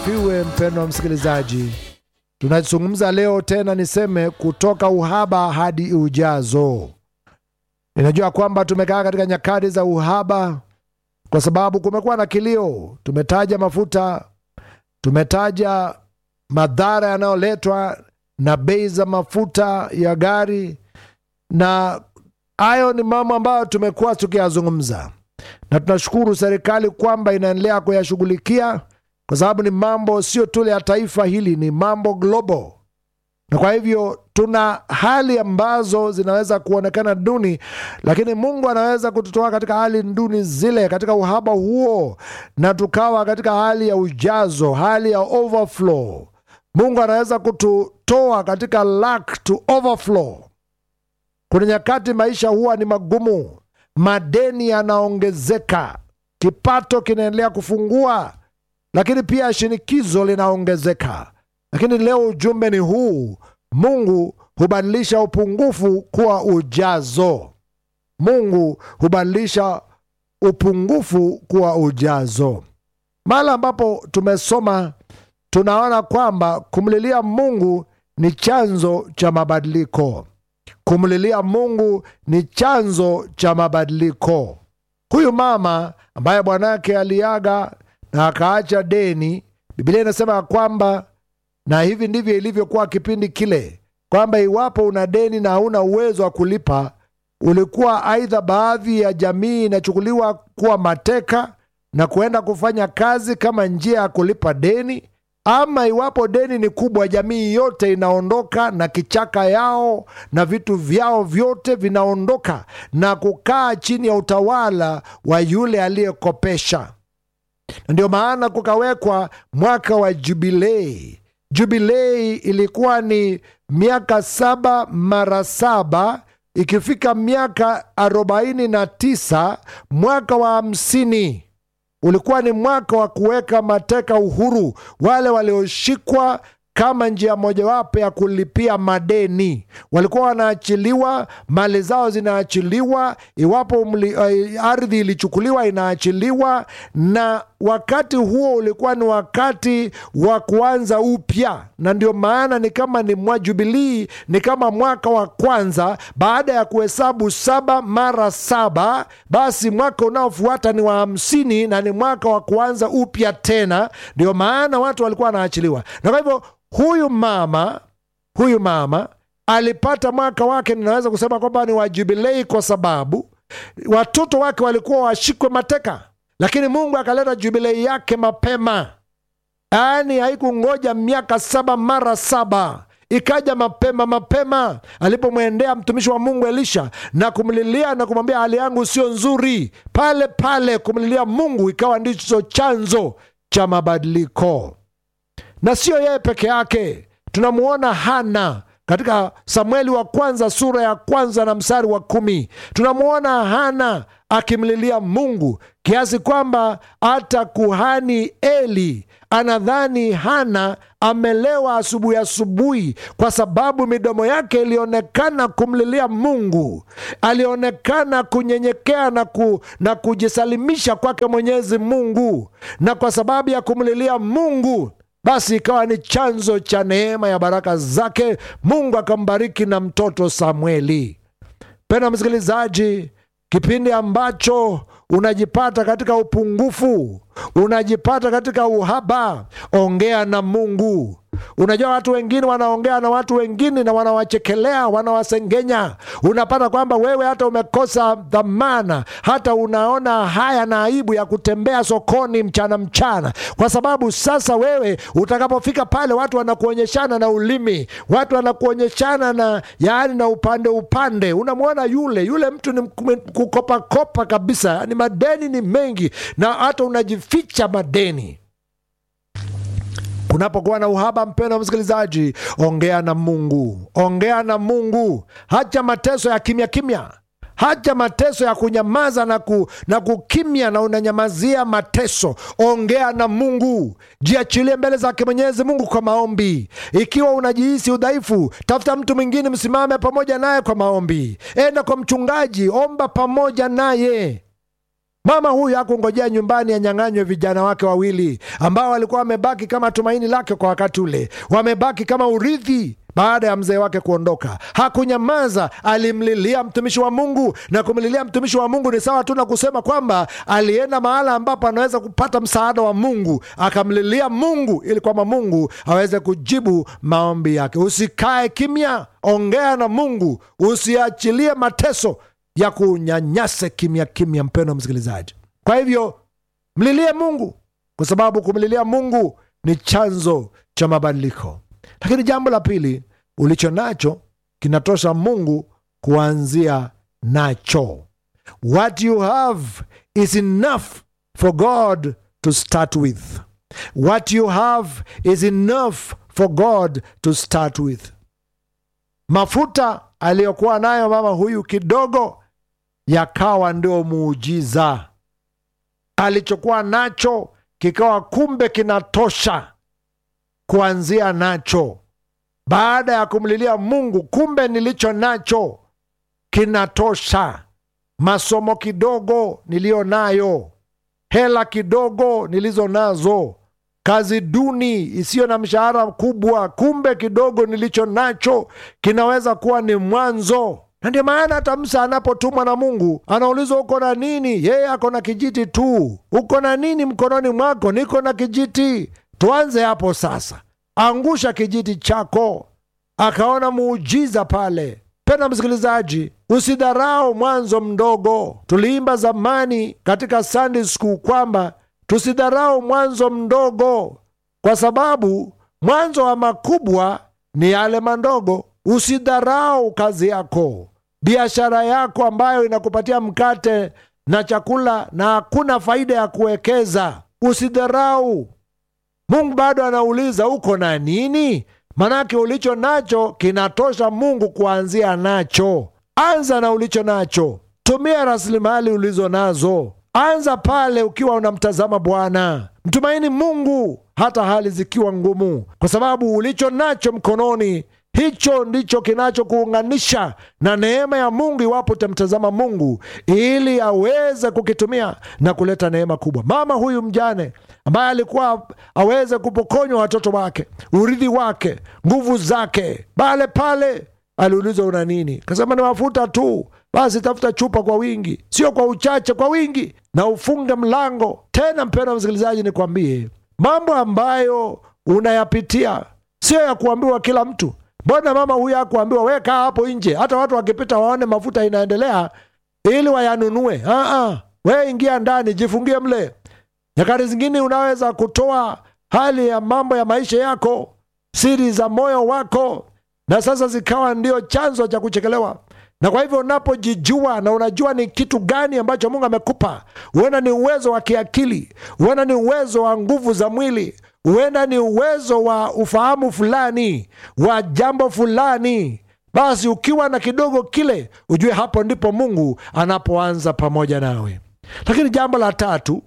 asifiwe. Mpendwa wa msikilizaji, tunazungumza leo tena, niseme kutoka uhaba hadi ujazo. Ninajua kwamba tumekaa katika nyakati za uhaba kwa sababu kumekuwa na kilio. Tumetaja mafuta, tumetaja madhara yanayoletwa na bei za mafuta ya gari, na hayo ni mambo ambayo tumekuwa tukiyazungumza, na tunashukuru serikali kwamba inaendelea kuyashughulikia kwa sababu ni mambo sio tu ya taifa hili, ni mambo global, na kwa hivyo tuna hali ambazo zinaweza kuonekana duni, lakini Mungu anaweza kututoa katika hali duni zile, katika uhaba huo, na tukawa katika hali ya ujazo, hali ya overflow. Mungu anaweza kututoa katika lack to overflow. Kuna nyakati maisha huwa ni magumu, madeni yanaongezeka, kipato kinaendelea kufungua lakini pia shinikizo linaongezeka. Lakini leo ujumbe ni huu: Mungu hubadilisha upungufu kuwa ujazo. Mungu hubadilisha upungufu kuwa ujazo. Mahali ambapo tumesoma, tunaona kwamba kumlilia Mungu ni chanzo cha mabadiliko. Kumlilia Mungu ni chanzo cha mabadiliko. Huyu mama ambaye bwanake aliaga na akaacha deni, Biblia inasema ya kwamba, na hivi ndivyo ilivyokuwa kipindi kile, kwamba iwapo una deni na hauna uwezo wa kulipa, ulikuwa aidha baadhi ya jamii inachukuliwa kuwa mateka na kuenda kufanya kazi kama njia ya kulipa deni, ama iwapo deni ni kubwa, jamii yote inaondoka na kichaka yao na vitu vyao vyote vinaondoka na kukaa chini ya utawala wa yule aliyekopesha na ndio maana kukawekwa mwaka wa jubilei. Jubilei ilikuwa ni miaka saba mara saba, ikifika miaka arobaini na tisa mwaka wa hamsini ulikuwa ni mwaka wa kuweka mateka uhuru wale walioshikwa kama njia mojawapo ya kulipia madeni. Walikuwa wanaachiliwa, mali zao zinaachiliwa, iwapo mli, uh, ardhi ilichukuliwa inaachiliwa. Na wakati huo ulikuwa ni wakati wa kuanza upya, na ndio maana ni kama ni mwa Jubilii, ni kama mwaka wa kwanza baada ya kuhesabu saba mara saba, basi mwaka unaofuata ni wa hamsini na ni mwaka wa kuanza upya tena. Ndio maana watu walikuwa wanaachiliwa, na kwa hivyo huyu mama huyu mama alipata mwaka wake, ninaweza kusema kwamba ni wa jubilei, kwa sababu watoto wake walikuwa washikwe mateka, lakini Mungu akaleta jubilei yake mapema, yaani haikungoja miaka saba mara saba ikaja mapema mapema, alipomwendea mtumishi wa Mungu Elisha na kumlilia na kumwambia hali yangu sio nzuri, pale pale kumlilia Mungu ikawa ndicho chanzo cha mabadiliko na siyo yeye peke yake. Tunamwona Hana katika Samueli wa kwanza sura ya kwanza na mstari wa kumi. Tunamwona Hana akimlilia Mungu kiasi kwamba hata kuhani Eli anadhani Hana amelewa asubuhi asubuhi, kwa sababu midomo yake ilionekana kumlilia Mungu, alionekana kunyenyekea na, ku, na kujisalimisha kwake Mwenyezi Mungu, na kwa sababu ya kumlilia Mungu basi ikawa ni chanzo cha neema ya baraka zake. Mungu akambariki na mtoto Samueli. Pena msikilizaji, kipindi ambacho unajipata katika upungufu, unajipata katika uhaba, ongea na Mungu. Unajua, watu wengine wanaongea na watu wengine na wanawachekelea, wanawasengenya. Unapata kwamba wewe hata umekosa dhamana, hata unaona haya na aibu ya kutembea sokoni mchana mchana, kwa sababu sasa wewe utakapofika pale watu wanakuonyeshana na ulimi, watu wanakuonyeshana na yaani na upande upande. Unamwona yule yule mtu ni kukopakopa kabisa, ni madeni ni mengi, na hata unajificha madeni Unapokuwa na uhaba, mpendwa msikilizaji, ongea na Mungu, ongea na Mungu. Hacha mateso ya kimya kimya, hacha mateso ya kunyamaza na, ku, na kukimya na unanyamazia mateso. Ongea na Mungu, jiachilie mbele zake Mwenyezi Mungu kwa maombi. Ikiwa unajihisi udhaifu, tafuta mtu mwingine, msimame pamoja naye kwa maombi. Enda kwa mchungaji, omba pamoja naye. Mama huyu hakungojea nyumbani anyang'anywe vijana wake wawili ambao walikuwa wamebaki kama tumaini lake kwa wakati ule, wamebaki kama urithi baada ya mzee wake kuondoka. Hakunyamaza, alimlilia mtumishi wa Mungu, na kumlilia mtumishi wa Mungu ni sawa tu na kusema kwamba alienda mahala ambapo anaweza kupata msaada wa Mungu, akamlilia Mungu ili kwamba Mungu aweze kujibu maombi yake. Usikae kimya, ongea na Mungu, usiachilie mateso ya kunyanyase kimya kimya, mpendo msikilizaji. Kwa hivyo mlilie Mungu, kwa sababu kumlilia Mungu ni chanzo cha mabadiliko. Lakini jambo la pili, ulicho nacho kinatosha Mungu kuanzia nacho. What you have is enough for God to start with. What you have is enough for God to start with. Mafuta aliyokuwa nayo mama huyu kidogo yakawa ndio muujiza. Alichokuwa nacho kikawa kumbe kinatosha kuanzia nacho. Baada ya kumlilia Mungu, kumbe nilicho nacho kinatosha. Masomo kidogo niliyo nayo, hela kidogo nilizo nazo, kazi duni isiyo na mshahara mkubwa, kumbe kidogo nilicho nacho kinaweza kuwa ni mwanzo na ndio maana hata Musa anapotumwa na Mungu anaulizwa uko na nini? Yeye ako na kijiti tu. Uko na nini mkononi mwako? Niko na kijiti. Tuanze hapo sasa, angusha kijiti chako. Akaona muujiza pale. Pena msikilizaji, usidharau mwanzo mdogo. Tuliimba zamani katika Sunday school kwamba tusidharau mwanzo mdogo, kwa sababu mwanzo wa makubwa ni yale mandogo. Usidharau kazi yako, biashara yako ambayo inakupatia mkate na chakula na hakuna faida ya kuwekeza. Usidharau. Mungu bado anauliza uko na nini? Manake ulicho nacho kinatosha Mungu kuanzia nacho. Anza na ulicho nacho, tumia rasilimali ulizo nazo. Anza pale ukiwa unamtazama Bwana, mtumaini Mungu hata hali zikiwa ngumu, kwa sababu ulicho nacho mkononi hicho ndicho kinachokuunganisha na neema ya Mungu, iwapo utamtazama Mungu ili aweze kukitumia na kuleta neema kubwa. Mama huyu mjane ambaye alikuwa aweze kupokonywa watoto wake, urithi wake, nguvu zake, pale pale aliulizwa una nini? Kasema ni mafuta tu. Basi tafuta chupa kwa wingi, sio kwa uchache, kwa wingi, na ufunge mlango. Tena mpendwa msikilizaji, nikwambie mambo ambayo unayapitia sio ya kuambiwa kila mtu. Mbona mama huyu akuambiwa weka hapo nje, hata watu wakipita waone mafuta inaendelea ili wayanunue? Aa, we ingia ndani, jifungie mle. Nyakati zingine unaweza kutoa hali ya mambo ya maisha yako, siri za moyo wako, na sasa zikawa ndio chanzo cha kuchekelewa. Na kwa hivyo unapojijua na unajua ni kitu gani ambacho Mungu amekupa, huenda ni uwezo wa kiakili, huenda ni uwezo wa nguvu za mwili, huenda ni uwezo wa ufahamu fulani wa jambo fulani, basi ukiwa na kidogo kile, ujue hapo ndipo Mungu anapoanza pamoja nawe. Lakini jambo la tatu,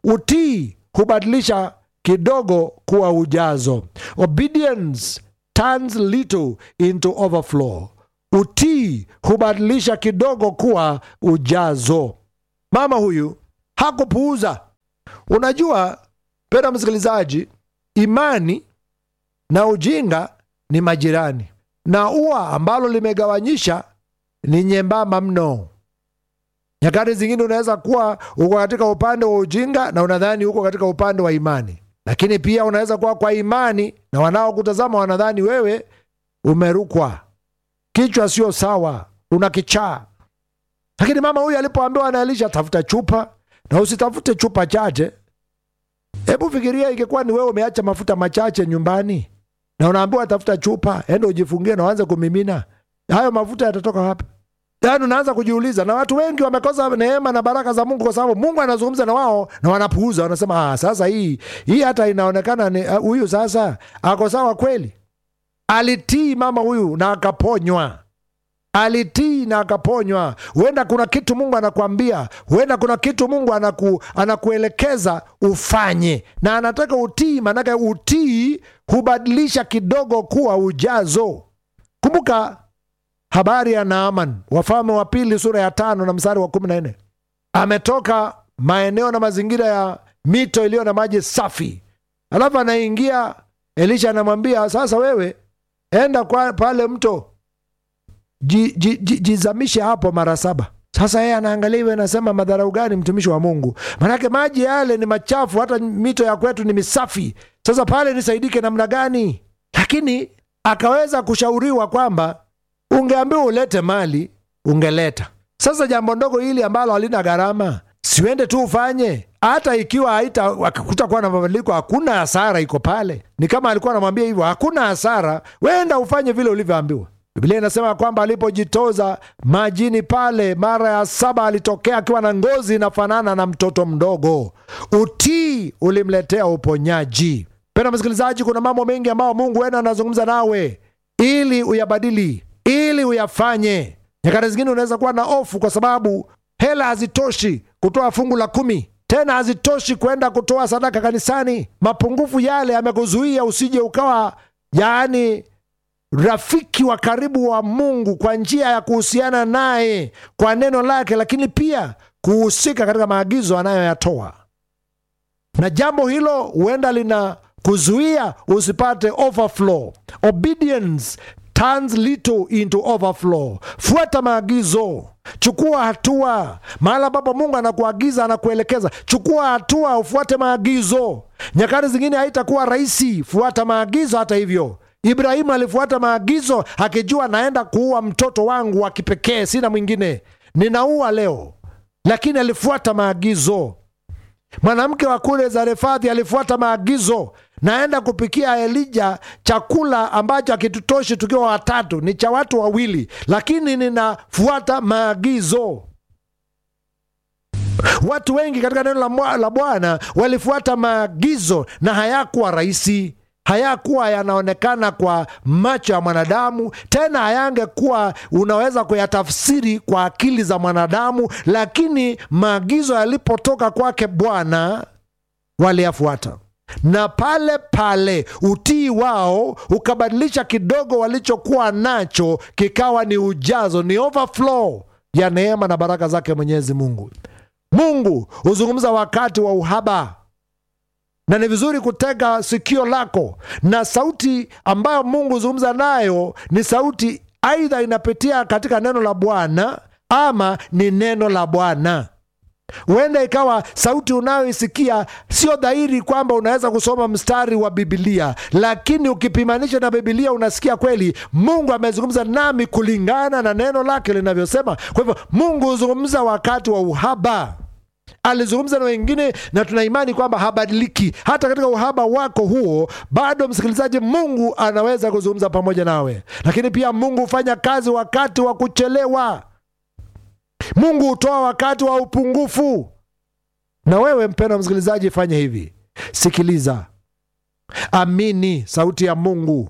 utii hubadilisha kidogo kuwa ujazo. Obedience turns little into overflow. Utii hubadilisha kidogo kuwa ujazo. Mama huyu hakupuuza. Unajua penda msikilizaji, imani na ujinga ni majirani, na ua ambalo limegawanyisha ni nyembamba mno. Nyakati zingine unaweza kuwa uko katika upande wa ujinga na unadhani uko katika upande wa imani, lakini pia unaweza kuwa kwa imani na wanaokutazama wanadhani wewe umerukwa, kichwa sio sawa, una kichaa. Lakini mama huyu alipoambiwa na Elisha, tafuta chupa na usitafute chupa chache. Hebu fikiria, ingekuwa ni wewe umeacha mafuta machache nyumbani na unaambiwa tafuta chupa, enda ujifungie na uanze kumimina, hayo mafuta yatatoka wapi? Yaani unaanza kujiuliza, na watu wengi wamekosa neema na baraka za Mungu kwa sababu Mungu anazungumza na wao na wanapuuza, wanasema ah, sasa hii hii hata inaonekana ni huyu uh, sasa ako sawa kweli. Alitii mama huyu na akaponywa, alitii na akaponywa. Huenda kuna kitu Mungu anakuambia, huenda kuna kitu Mungu anaku, anakuelekeza ufanye na anataka utii, maanake utii hubadilisha kidogo kuwa ujazo. Kumbuka habari ya Naaman, Wafalme wa Pili sura ya tano na mstari wa kumi na nne. Ametoka maeneo na mazingira ya mito iliyo na maji safi alafu anaingia elisha anamwambia sasa wewe enda kwa pale mto ji, ji, ji, jizamishe hapo mara saba sasa yeye anaangalia hivyo anasema madharau gani mtumishi wa mungu manake maji yale ni machafu hata mito ya kwetu ni misafi sasa pale nisaidike namna gani lakini akaweza kushauriwa kwamba ungeambiwa ulete mali ungeleta sasa jambo ndogo hili ambalo halina gharama siuende tu ufanye hata ikiwa haita kutakuwa na mabadiliko hakuna hasara iko pale ni kama alikuwa anamwambia hivyo hakuna hasara wenda ufanye vile ulivyoambiwa biblia inasema kwamba alipojitoza majini pale mara ya saba alitokea akiwa na ngozi inafanana na mtoto mdogo utii ulimletea uponyaji pena msikilizaji kuna mambo mengi ambayo mungu wena anazungumza nawe ili uyabadili ili uyafanye nyakati zingine unaweza kuwa na ofu kwa sababu hela hazitoshi kutoa fungu la kumi tena hazitoshi kwenda kutoa sadaka kanisani mapungufu yale yamekuzuia usije ukawa yaani rafiki wa karibu wa mungu kwa njia ya kuhusiana naye kwa neno lake lakini pia kuhusika katika maagizo anayoyatoa na jambo hilo huenda lina kuzuia usipate overflow obedience turns little into overflow fuata maagizo chukua hatua mahala ambapo mungu anakuagiza anakuelekeza chukua hatua ufuate maagizo nyakati zingine haitakuwa rahisi fuata maagizo hata hivyo ibrahimu alifuata maagizo akijua naenda kuua mtoto wangu wa kipekee sina mwingine ninaua leo lakini alifuata maagizo mwanamke wa kule zarefadhi alifuata maagizo naenda kupikia elija chakula ambacho akitutoshi tukiwa watatu ni cha watu wawili lakini ninafuata maagizo watu wengi katika neno la bwana walifuata maagizo na hayakuwa rahisi hayakuwa yanaonekana kwa macho ya mwanadamu tena hayangekuwa unaweza kuyatafsiri kwa akili za mwanadamu lakini maagizo yalipotoka kwake bwana waliyafuata na pale pale utii wao ukabadilisha kidogo walichokuwa nacho kikawa ni ujazo ni overflow ya neema na baraka zake mwenyezi mungu mungu huzungumza wakati wa uhaba na ni vizuri kutega sikio lako na sauti ambayo mungu huzungumza nayo ni sauti aidha inapitia katika neno la bwana ama ni neno la bwana huenda ikawa sauti unayoisikia sio dhahiri kwamba unaweza kusoma mstari wa bibilia lakini ukipimanisha na bibilia unasikia kweli mungu amezungumza nami kulingana na neno lake linavyosema kwa hivyo mungu huzungumza wakati wa uhaba alizungumza na wengine na tuna imani kwamba habadiliki hata katika uhaba wako huo bado msikilizaji mungu anaweza kuzungumza pamoja nawe lakini pia mungu hufanya kazi wakati wa kuchelewa mungu hutoa wakati wa upungufu na wewe mpendwa msikilizaji fanye hivi sikiliza amini sauti ya mungu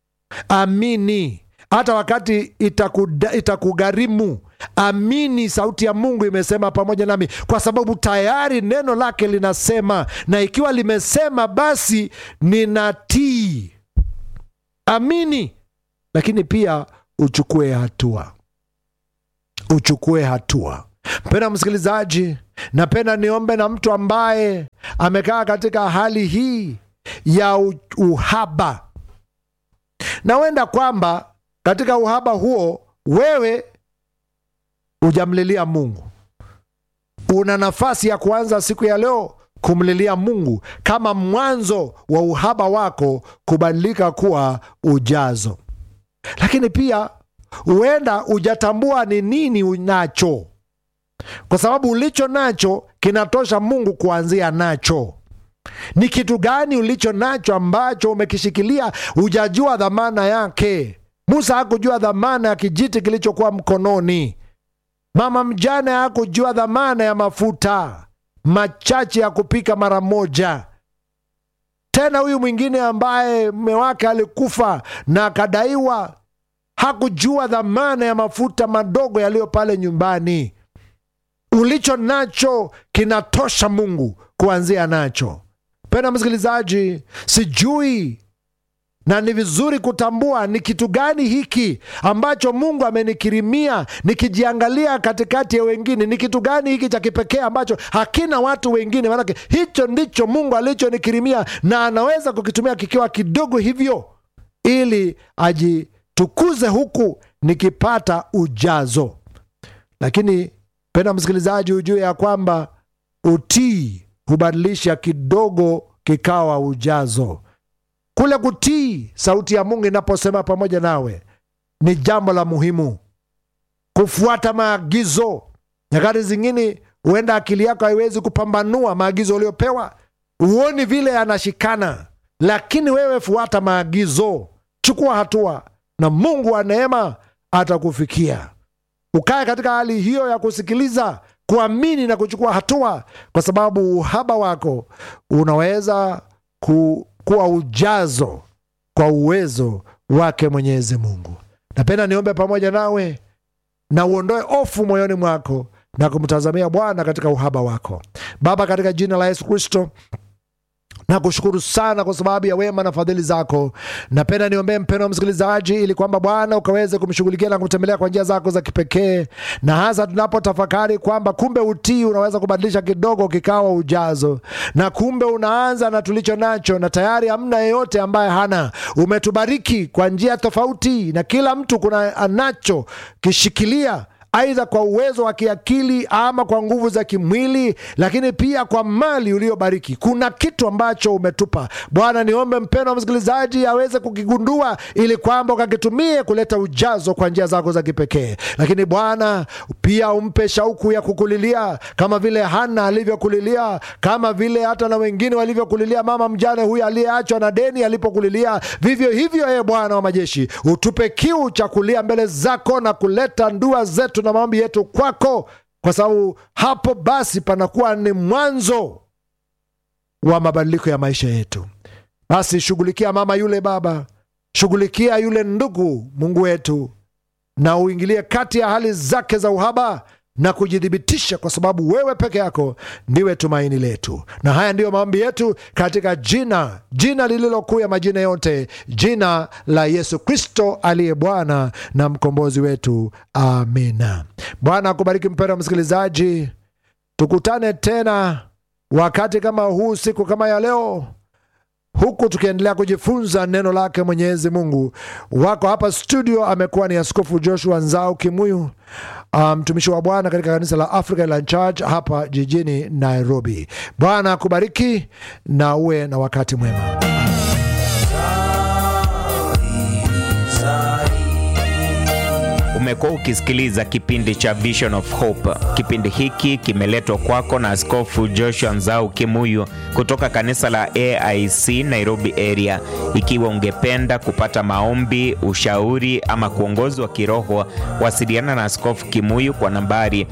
amini hata wakati itakugharimu amini sauti ya mungu imesema pamoja nami kwa sababu tayari neno lake linasema na ikiwa limesema basi ninatii amini lakini pia uchukue hatua uchukue hatua mpenda msikilizaji napenda niombe na mtu ambaye amekaa katika hali hii ya uhaba na wenda kwamba katika uhaba huo wewe hujamlilia mungu una nafasi ya kuanza siku ya leo kumlilia mungu kama mwanzo wa uhaba wako kubadilika kuwa ujazo lakini pia huenda hujatambua ni nini unacho kwa sababu ulicho nacho kinatosha mungu kuanzia nacho ni kitu gani ulicho nacho ambacho umekishikilia hujajua dhamana yake musa hakujua dhamana ya kijiti kilichokuwa mkononi mama mjane hakujua dhamana ya mafuta machache ya kupika mara moja tena huyu mwingine ambaye mme wake alikufa na akadaiwa hakujua dhamana ya mafuta madogo yaliyo pale nyumbani ulicho nacho kinatosha mungu kuanzia nacho pena msikilizaji sijui na ni vizuri kutambua ni kitu gani hiki ambacho Mungu amenikirimia, nikijiangalia katikati ya wengine, ni kitu gani hiki cha kipekee ambacho hakina watu wengine. Maanake hicho ndicho Mungu alichonikirimia, na anaweza kukitumia kikiwa kidogo hivyo, ili ajitukuze huku nikipata ujazo. Lakini penda msikilizaji, ujue ya kwamba utii hubadilisha kidogo kikawa ujazo. Kule kutii sauti ya Mungu inaposema pamoja nawe ni jambo la muhimu. Kufuata maagizo, nyakati zingine huenda akili yako haiwezi kupambanua maagizo uliopewa, huoni vile yanashikana, lakini wewe fuata maagizo, chukua hatua, na Mungu wa neema atakufikia. Ukae katika hali hiyo ya kusikiliza, kuamini na kuchukua hatua, kwa sababu uhaba wako unaweza ku, kuwa ujazo kwa uwezo wake Mwenyezi Mungu. Napenda niombe pamoja nawe na uondoe hofu moyoni mwako na kumtazamia Bwana katika uhaba wako. Baba, katika jina la Yesu Kristo na kushukuru sana kwa sababu ya wema na fadhili zako. Napenda niombee mpendo wa msikilizaji, ili kwamba Bwana ukaweze kumshughulikia na kumtembelea kwa njia zako za kipekee, na hasa tunapotafakari kwamba kumbe utii unaweza kubadilisha kidogo kikawa ujazo, na kumbe unaanza na tulicho nacho, na tayari hamna yeyote ambaye hana. Umetubariki kwa njia tofauti, na kila mtu kuna anacho kishikilia aidha kwa uwezo wa kiakili ama kwa nguvu za kimwili, lakini pia kwa mali uliobariki. Kuna kitu ambacho umetupa Bwana. Niombe mpendo wa msikilizaji aweze kukigundua, ili kwamba ukakitumie kuleta ujazo kwa njia zako za kipekee. Lakini Bwana pia umpe shauku ya kukulilia kama vile Hana alivyokulilia, kama vile hata na wengine walivyokulilia mama mjane huyu aliyeachwa na deni alipokulilia. Vivyo hivyo, ee Bwana wa majeshi, utupe kiu cha kulia mbele zako na kuleta ndua zetu na maombi yetu kwako, kwa sababu hapo basi panakuwa ni mwanzo wa mabadiliko ya maisha yetu. Basi shughulikia mama yule, baba, shughulikia yule ndugu, Mungu wetu, na uingilie kati ya hali zake za uhaba na kujithibitisha, kwa sababu wewe peke yako ndiwe tumaini letu. Na haya ndiyo maombi yetu katika jina jina lililokuu ya majina yote, jina la Yesu Kristo aliye Bwana na mkombozi wetu, amina. Bwana akubariki mpendwa msikilizaji, tukutane tena wakati kama huu, siku kama ya leo huku tukiendelea kujifunza neno lake Mwenyezi Mungu. Wako hapa studio amekuwa ni Askofu Joshua Nzau Kimuyu, mtumishi um, wa Bwana katika kanisa la African Land Church hapa jijini Nairobi. Bwana akubariki na uwe na wakati mwema. Umekuwa ukisikiliza kipindi cha Vision of Hope. Kipindi hiki kimeletwa kwako na Askofu Joshua Nzau Kimuyu kutoka kanisa la AIC Nairobi area. Ikiwa ungependa kupata maombi, ushauri ama kuongozwa kiroho, wasiliana na Askofu Kimuyu kwa nambari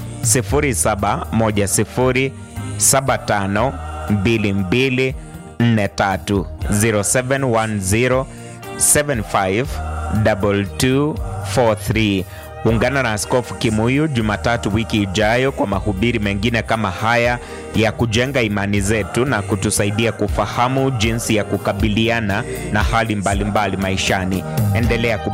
0710752243 0710 75 2243. Ungana na Askofu Kimuyu Jumatatu wiki ijayo kwa mahubiri mengine kama haya ya kujenga imani zetu na kutusaidia kufahamu jinsi ya kukabiliana na hali mbalimbali mbali maishani. Endelea